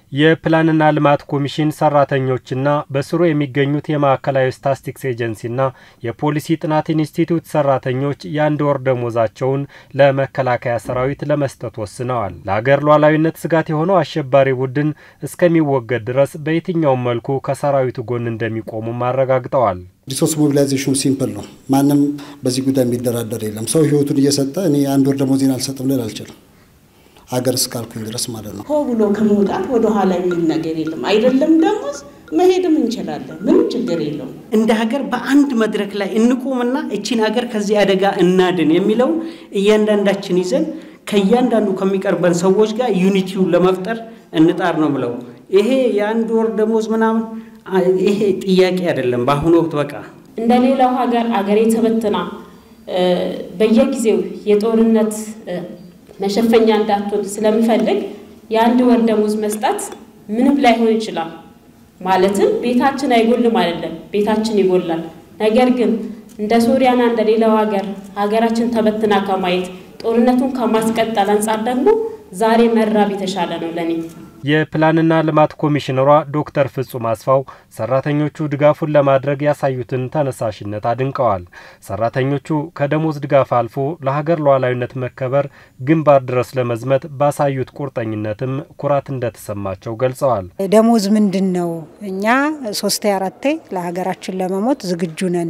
የፕላንና ልማት ኮሚሽን ሰራተኞችና በስሩ የሚገኙት የማዕከላዊ ስታትስቲክስ ኤጀንሲና የፖሊሲ ጥናት ኢንስቲትዩት ሰራተኞች የአንድ ወር ደሞዛቸውን ለመከላከያ ሰራዊት ለመስጠት ወስነዋል። ለሀገር ሉዓላዊነት ስጋት የሆነው አሸባሪ ቡድን እስከሚወገድ ድረስ በየትኛውም መልኩ ከሰራዊቱ ጎን እንደሚቆሙም አረጋግጠዋል። ሪሶርስ ሞቢላይዜሽኑ ሲምፕል ነው። ማንም በዚህ ጉዳይ የሚደራደር የለም። ሰው ህይወቱን እየሰጠ እኔ አንድ ወር ደሞዜን አልሰጥም ልል አልችልም ሀገር እስካልኩኝ ድረስ ማለት ነው። ሆ ብሎ ከመውጣት ወደ ኋላ የሚል ነገር የለም። አይደለም ደሞዝ መሄድም እንችላለን። ምንም ችግር የለውም። እንደ ሀገር በአንድ መድረክ ላይ እንቁምና እቺን ሀገር ከዚህ አደጋ እናድን የሚለውን እያንዳንዳችን ይዘን ከእያንዳንዱ ከሚቀርበን ሰዎች ጋር ዩኒቲውን ለመፍጠር እንጣር ነው ብለው ይሄ የአንድ ወር ደሞዝ ምናምን ይሄ ጥያቄ አይደለም። በአሁኑ ወቅት በቃ እንደ ሌላው ሀገር አገሬ ተበትና በየጊዜው የጦርነት መሸፈኛ እንዳትሆን ስለምፈልግ የአንድ ወር ደሞዝ መስጠት ምንም ላይሆን ይችላል። ማለትም ቤታችን አይጎልም አይደለም፣ ቤታችን ይጎላል። ነገር ግን እንደ ሶሪያና እንደ ሌላው ሀገር ሀገራችን ተበትና ከማየት ጦርነቱን ከማስቀጠል አንጻር ደግሞ ዛሬ መራብ የተሻለ ነው ለኔ። የፕላንና ልማት ኮሚሽነሯ ዶክተር ፍጹም አስፋው ሰራተኞቹ ድጋፉን ለማድረግ ያሳዩትን ተነሳሽነት አድንቀዋል። ሰራተኞቹ ከደሞዝ ድጋፍ አልፎ ለሀገር ሉዓላዊነት መከበር ግንባር ድረስ ለመዝመት ባሳዩት ቁርጠኝነትም ኩራት እንደተሰማቸው ገልጸዋል። ደሞዝ ምንድን ነው? እኛ ሶስቴ አራቴ ለሀገራችን ለመሞት ዝግጁ ነን።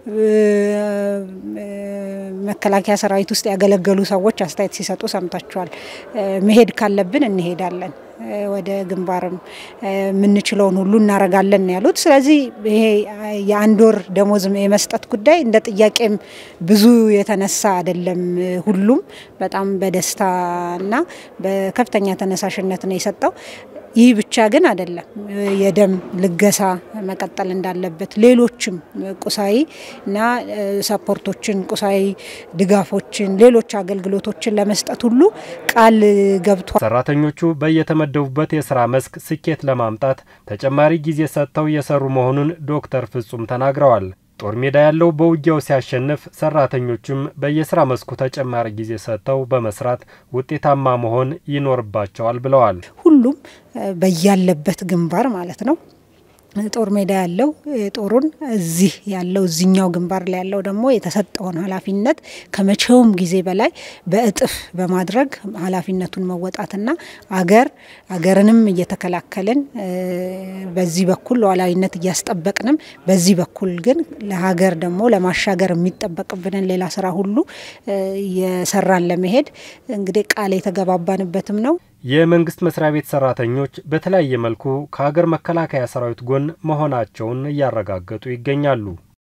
መከላከያ ሰራዊት ውስጥ ያገለገሉ ሰዎች አስተያየት ሲሰጡ ሰምታችኋል። መሄድ ካለብን እንሄዳለን ወደ ግንባርም የምንችለውን ሁሉ እናረጋለን ያሉት። ስለዚህ ይሄ የአንድ ወር ደሞዝ የመስጠት ጉዳይ እንደ ጥያቄም ብዙ የተነሳ አይደለም። ሁሉም በጣም በደስታና በከፍተኛ ተነሳሽነት ነው የሰጠው። ይህ ብቻ ግን አይደለም። የደም ልገሳ መቀጠል እንዳለበት ሌሎችም ቁሳዊ እና ሰፖርቶችን፣ ቁሳዊ ድጋፎችን፣ ሌሎች አገልግሎቶችን ለመስጠት ሁሉ ቃል ገብቷል። ሰራተኞቹ በየተመደቡበት የስራ መስክ ስኬት ለማምጣት ተጨማሪ ጊዜ ሰጥተው እየሰሩ መሆኑን ዶክተር ፍጹም ተናግረዋል። ጦር ሜዳ ያለው በውጊያው ሲያሸንፍ ሰራተኞቹም በየስራ መስኩ ተጨማሪ ጊዜ ሰጥተው በመስራት ውጤታማ መሆን ይኖርባቸዋል ብለዋል። ሁሉም በያለበት ግንባር ማለት ነው ጦር ሜዳ ያለው ጦሩን እዚህ ያለው እዚኛው ግንባር ላይ ያለው ደግሞ የተሰጠውን ኃላፊነት ከመቼውም ጊዜ በላይ በእጥፍ በማድረግ ኃላፊነቱን መወጣትና አገር አገርንም እየተከላከልን በዚህ በኩል ሉዓላዊነት እያስጠበቅንም በዚህ በኩል ግን ለሀገር ደግሞ ለማሻገር የሚጠበቅብንን ሌላ ስራ ሁሉ የሰራን ለመሄድ እንግዲህ ቃል የተገባባንበትም ነው። የመንግስት መስሪያ ቤት ሰራተኞች በተለያየ መልኩ ከሀገር መከላከያ ሰራዊት ጎን መሆናቸውን እያረጋገጡ ይገኛሉ።